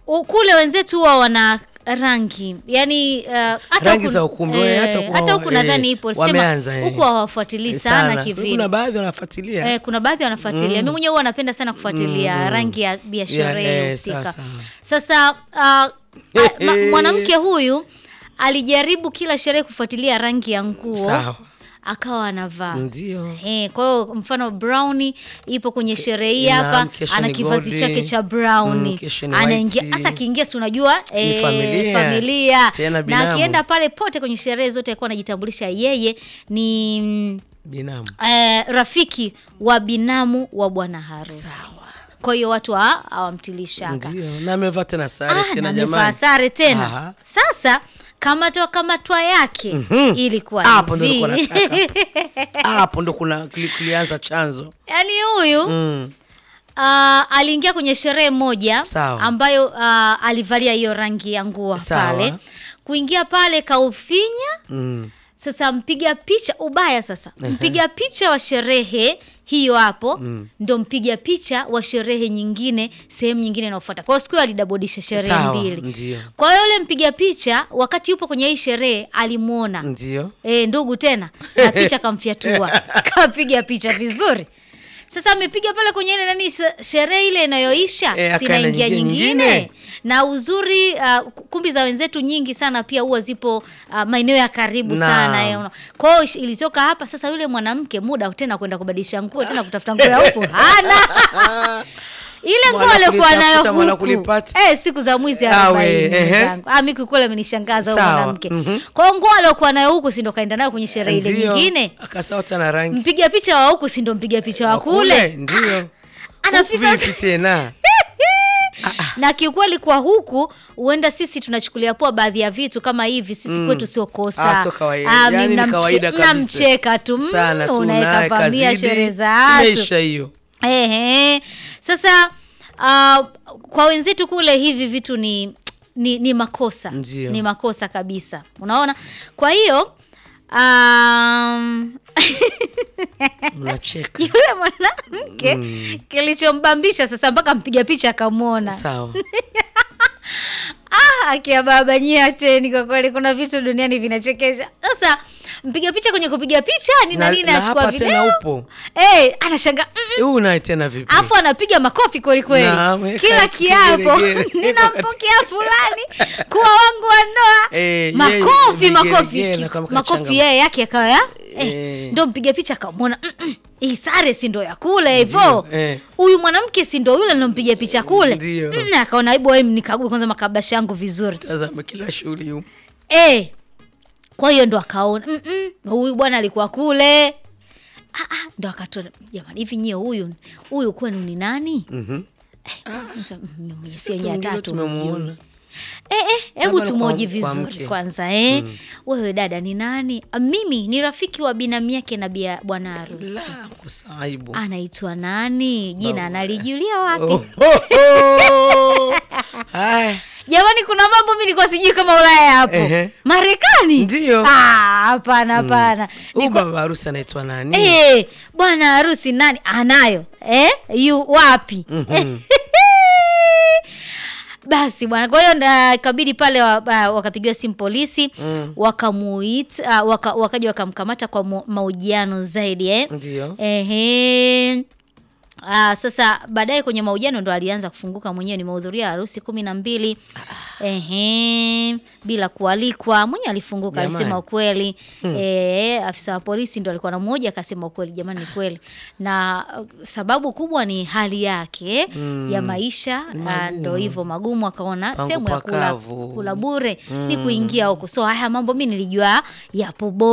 u- kule wenzetu huwa wana rangi yani uh, hata Rangi huku- za ukumbi, eh, hata kwa- hata huku eh, nadhani ipo sema wameanza, eh. huku hawafuatilii sana, kivile kuna baadhi wanafuatilia Eh, kuna baadhi wanafuatilia. Mimi mwenyewe huwa napenda sana kufuatilia rangi ya ya sherehe eh, husika. sasa. Sasa ah, ah, ma- mwanamke huyu alijaribu kila sherehe kufuatilia rangi ya nguo Sawa. akawa anavaa ndio Eh, kwa hiyo mfano browni ipo kwenye sherehe hii Naam, hapa, kesho ana ni kivazi goldi. chake cha browni Mm, kesho ni anaingia white. hasa akiingia, si unajua eh, familia. familia. Tena na binamu. akienda pale pote kwenye sherehe zote alikuwa anajitambulisha yeye ni mm, binamu eh, rafiki wa binamu wa bwana harusi. Kwa hiyo watu ha- hawamtilii shaka. ndio na amevaa tena sare Ah, tena na amevaa jamani sare tena. Aha. Sasa kamatwa kamatwa yake ilikuwa hapo ndo hivi. nilikuwa nataka. hapo ndo kuna kili- kulianza chanzo Yaani huyu mm. Ah, aliingia kwenye sherehe moja Sawa. ambayo ah, alivalia hiyo rangi ya nguo Sawa. pale. Kuingia pale kaufinya. Mm. Sasa mpiga picha ubaya sasa, mpiga picha wa sherehe hiyo hapo ndo mpiga picha wa sherehe nyingine sehemu nyingine inayofuata. Kwa hiyo siku hiyo alidabodisha sherehe Sawa, mbili. ndio. Kwa hiyo yule mpiga picha wakati yupo kwenye hii sherehe alimwona ndio E, ndugu tena na picha kamfyatua kapiga picha vizuri. Sasa amepiga pale kwenye ile nani she- sherehe ile inayoisha Eh, sinaingia akaingia nyingine. nyingine. Na uzuri uh, kumbi za wenzetu nyingi sana pia huwa zipo uh, maeneo ya karibu Naam. sana eh, una- kwa hiyo ish- ilitoka hapa sasa, yule mwanamke muda tena kwenda kubadilisha nguo tena kutafuta nguo ya huku hana ile nguo Mwana aliokuwa kulitafuta, nayo mwana huku kulipata. eh, siku za mwizi Awe, arobaini ehe. mwenzangu. Ah, mimi kweli amenishangaza huyo Sawa, mwanamke. mhm. Kwa hiyo nguo aliokuwa nayo huku si ndo kaenda nayo kwenye sherehe ile Ndio. nyingine. akasauta na rangi Mpiga picha wa huku si ndo mpiga picha wa kule. ndio Anafika Huku vipi tena na kiukweli kwa huku huenda sisi tunachukulia poa baadhi ya vitu kama hivi sisi kwetu sio kosa. Ah, sio kawaida. Ah, Yaani ni mnamche- kawaida kabisa. mnamcheka tu mm, sana tu unaweka naye pambia kazidi, sherehe za watu. imeisha hiyo Ehe. Sasa uh, kwa wenzetu kule hivi vitu ni ni, ni makosa Ndio. ni makosa kabisa, unaona. Kwa hiyo um, mnacheka yule mwanamke kilichombambisha sasa mpaka mpiga picha akamwona sawa Ah, akia baba nyie acheni, kwa kweli kuna vitu duniani vinachekesha. Sasa mpiga picha kwenye kupiga picha ni Na- nani na anachukua hapa tena video upo. eh, anashanga mm, mm. huu naye tena vipi Afu anapiga makofi kweli kweli, Naam, eh, kila ka- kiapo kigeregere. ninampokea fulani kuwa wangu wa ndoa Eh, makofi yeye makofi vigeregere ki- na kama makofi kachanga- yeye yake akawa ya eh, Eh. ndo mpiga picha akamwona mm, mm, hii sare si ndo ya kule hivyo Ndio, eh. huyu mwanamke si ndo yule ninompiga picha kule Ndio. Mm, akaona hebu wewe nikague kwanza makabasha yangu vizuri tazama kila shughuli humu eh kwa hiyo ndo akaona mm -mm, huyu bwana alikuwa kule ah, ah, ndo akatona jamani hivi nyie huyu huyu kwenu ni nani Mhm. Sasa, mm, Sisi si yenye tumjua, tatu tumemuona Eh, eh, hebu Labda tumoji kwa- kwa vizuri mke. kwanza eh. Wewe dada ni nani? Ah, Mimi ni rafiki wa binamu yake na bia bwana harusi. la kusaibu Anaitwa nani? Jina analijulia wapi? Oh, oh, oh. Haya. Jamani, kuna mambo mimi nilikuwa sijui kama Ulaya hapo. Ehe. Marekani? Ndio. Ah, hapana hapana. Huyu Niko- baba harusi anaitwa nani Eh, bwana harusi nani anayo? Eh? Yu wapi? Mhm. Basi bwana, kwa hiyo nda- ikabidi pale wa- wa- wakapigiwa simu polisi Mm. wakamuita waka, wakaja wakamkamata kwa mo- mahojiano zaidi eh? ndio Ehe. Ah, sasa baadaye kwenye mahojiano ndo alianza kufunguka mwenyewe, nimehudhuria harusi kumi na mbili ehe, bila kualikwa. Mwenyewe alifunguka, Jamani. alisema ukweli eh, afisa wa polisi ndo alikuwa na mmoja akasema ukweli, jamani, ni kweli. Na uh, sababu kubwa ni hali yake ya maisha, ah, ndo hivyo magumu, akaona Pangu sehemu ya kula, pakavu. kula bure ni kuingia huko. So haya mambo mi nilijua yapo